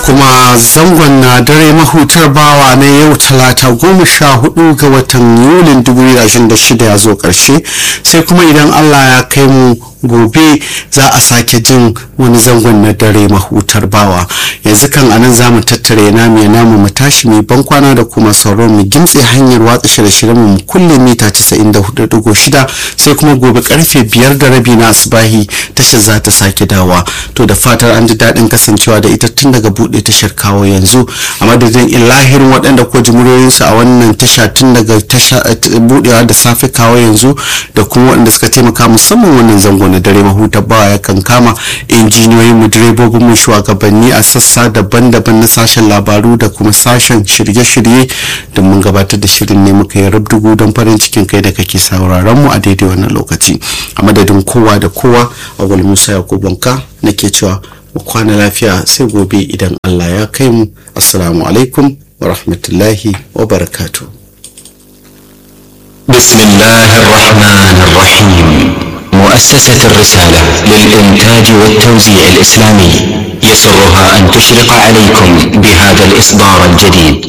kuma zangon na dare mahutar bawa na yau talata goma sha hudu ga watan yulin 2026 ya zo karshe sai kuma idan allah ya kai mu gobe za a sake jin wani zangon na dare mahutar bawa yanzu kan anan za mu tattare namu ya namu mu tashi mai ban kwana da kuma sauran mu gimtse hanyar watsa shirye-shiryen mu kulle mita 94.6 sai kuma gobe karfe biyar da rabi na asubahi tashar za ta sake dawa to da fatar an ji daɗin kasancewa da ita tun daga buɗe tashar kawo yanzu a madadin ilahirin waɗanda ko jimuriyoyinsu a wannan tasha tun daga buɗewa da safe kawo yanzu da kuma waɗanda suka taimaka musamman wannan zango na dare mahuta bawa ya kan kama injiniyoyin mu direbobin mu shugabanni a sassa daban-daban na sashen labaru da kuma sashen shirye-shirye da mun gabatar da shirin ne muka yi rabdugu don farin cikin kai da kake sauraron mu a daidai wannan lokaci a madadin kowa da kowa a wal musa yakubunka nake cewa mu kwana lafiya sai gobe idan allah ya kai mu assalamu alaikum wa rahmatullahi wa barakatuh بسم الله الرحمن الرحيم مؤسسة الرسالة للإنتاج والتوزيع الإسلامي يسرها أن تشرق عليكم بهذا الإصدار الجديد